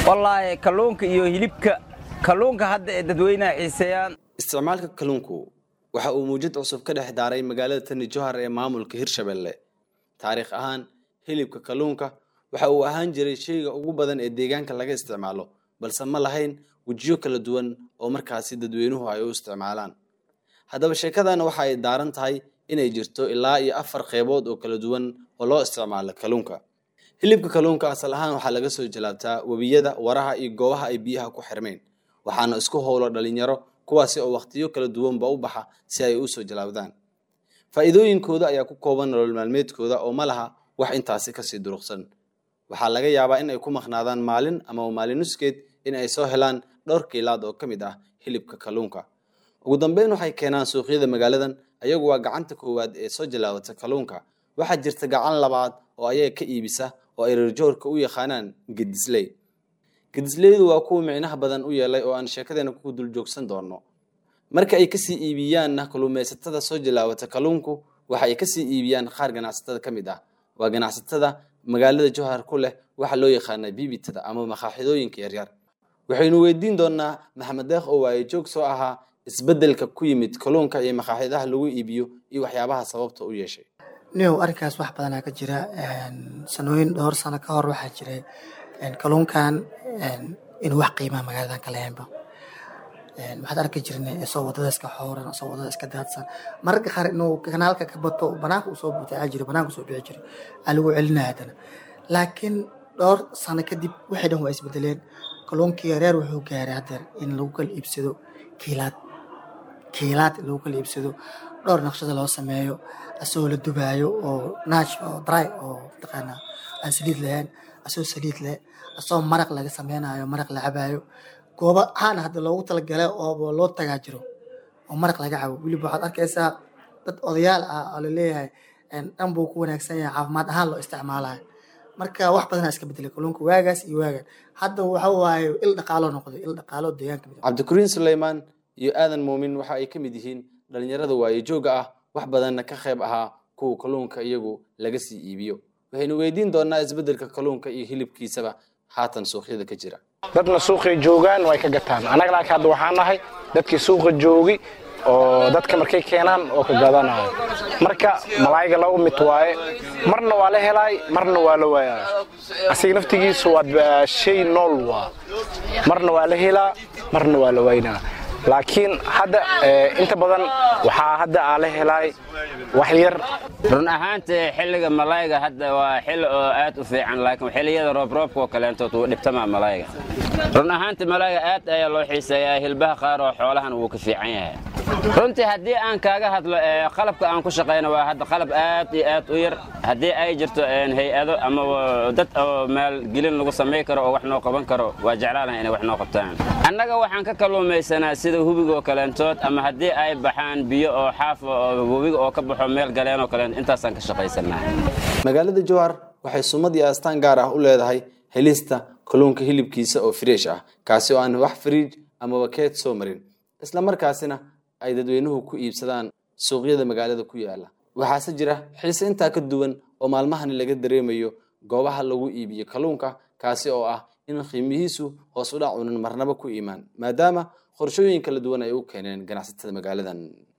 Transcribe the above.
wallaahi kalluunka iyo hilibka kalluunka hadda ee dadweynaha xiiseeyaan isticmaalka kalluunku waxa uu muujad cusub ka dhex daaray magaalada tani johar ee maamulka hirshabelle taariikh ahaan hilibka kalluunka waxa uu ahaan jiray sheyga ugu badan ee deegaanka laga isticmaalo balse ma lahayn wejiyo kala duwan oo markaasi dadweynuhu ay u isticmaalaan haddaba sheekadana waxa ay daaran tahay inay jirto ilaa iyo afar qeybood oo kala duwan oo loo isticmaalo kalluunka hilibka kalluunka asal ahaan waxaa laga soo jalaabtaa webiyada waraha iyo goobaha ay biyaha ku xirmeen waxaana isku howlo dhalinyaro kuwaasi oo wakhtiyo kala duwanba u baxa si ay u soo jalaabdaan faa'iidooyinkooda ayaa ku kooban nolol maalmeedkooda oo ma laha wax intaasi kasii duruqsan waxaa laga yaabaa in ay ku maqnaadaan maalin ama maalin nuskeed in ay soo helaan dhowr kiilaad oo ka mid ah hilibka kalluunka ugu dambeyn waxay keenaan suuqyada magaaladan ayagu waa gacanta koowaad ee soo jalaawata kalluunka waxaa jirta gacan labaad oo ayaga ka iibisa oo ay reerjoorka u yaqaanaan gedisley gedisleydu waa kuwa micnaha badan u yeelay oo aan sheekadeena ku dul joogsan doono marka ay kasii iibiyaanna kalluumaysatada soo jalaawata kalluunku waxa ay kasii iibiyaan qaar ganacsatada ka mid ah waa ganacsatada magaalada johar ku leh waxa loo yaqaana bibitada ama makaaxidooyinka yaryar waxaynu weydiin doonaa maxamed deekh oo waaye joog soo ahaa isbedelka ku yimid kalluunka iyo makaaxidaha lagu iibiyo iyo waxyaabaha sababta u yeeshay niyow arrinkaas wax badanaa ka jira sanooyin dhowr sano ka hor waxaa jiray kalluunkan inuu wax qiimaha magaaladan ka lahaynba waxaad arki jirnay isoo wadada iska xooran isoo wadada iska daadsan mararka qaar inuu kanaalka ka bato banaanka usoo butaaca jira banaanka usoo bixi jiray aa lagu celinaya haddana laakiin dhowr sano kadib waxay dhan waa isbedeleen kalluunkii yareer wuxuu gaaray haddeer in lagu kala iibsado kiilaad kiilaad in lagu kala iibsado dhowr naqshada loo sameeyo asagoo la dubaayo oo naaj oo dry oo mataqaanaa aan saliid lahayn asagoo saliid leh asagoo maraq laga sameynayo maraq la cabaayo goobo caan hadda loogu talagalay oo loo tagaa jiro oo maraq laga cabo weliba waxaad arkaysaa dad odayaal ah oo laleeyahay dhan buu ku wanaagsan yahay caafimaad ahaan loo isticmaalayo marka wax badanaa iska bedelay kalluunka waagaas iyo waagan hadda waxa waaye il dhaqaalo noqday il dhaqaalo deegaanka mid cabdikariin suleymaan iyo aadan muumin waxa ay ka mid yihiin dhalinyarada waaye jooga ah wax badanna ka qayb ahaa kuwa kalluunka iyagu laga sii iibiyo waxaynu weydiin doonaa isbedelka kalluunka iyo hilibkiisaba haatan suuqyada ka jira dadna suuqay joogaan way ka gataan annaga laakiin hadda waxaan nahay dadkii suuqa joogi oo dadka markay keenaan oo ka gadanayo marka malaayga laba mid waaye marna waa la helaay marna waa la waayaa asiga naftigiisu waa shay nool waa marna waa la helaa marna waa la waynaa laakiin hadda inta badan waxaa hadda aa la helaay wax yar run ahaantii xilliga malayga hadda waa xilli oo aad u fiican laakiin xilliyada roobroobka oo kaleentood wuu dhibtamaa malayga run ahaantii malayga aad ayaa loo xiiseeyaa hilbaha qaar oo xoolahan wuu ka fiican yahay runtii haddii aan kaaga hadlo qalabka aan ku shaqayno waa hadda qalab aad iyo aad u yar haddii ay jirto hay-ado ama dad oo maalgelin lagu samay karo oo wax noo qaban karo waa jeclaanahay inay wax noo qabtaan annaga waxaan ka kalluumaysanaa sida hubiga oo kaleentood ama haddii ay baxaan biyo oo xaafa oo webiga oo ka baxo meel galeen oo kaleent intaasaan ka shaqaysanaa magaalada jowhar waxay sumad iyo astaan gaar ah u leedahay helista kalluunka hilibkiisa oo fresh ah kaasi oo aan wax fariij amaba keed soo marin isla markaasina ay dadweynuhu ku iibsadaan suuqyada magaalada ku yaala waxaase jira xiise intaa ka duwan oo maalmahani laga dareemayo goobaha lagu iibiyo kalluunka kaasi oo ah in qiimihiisu hoos u dhac unan marnaba ku imaan maadaama qorshooyin kala duwan ay u keeneen ganacsatada magaaladan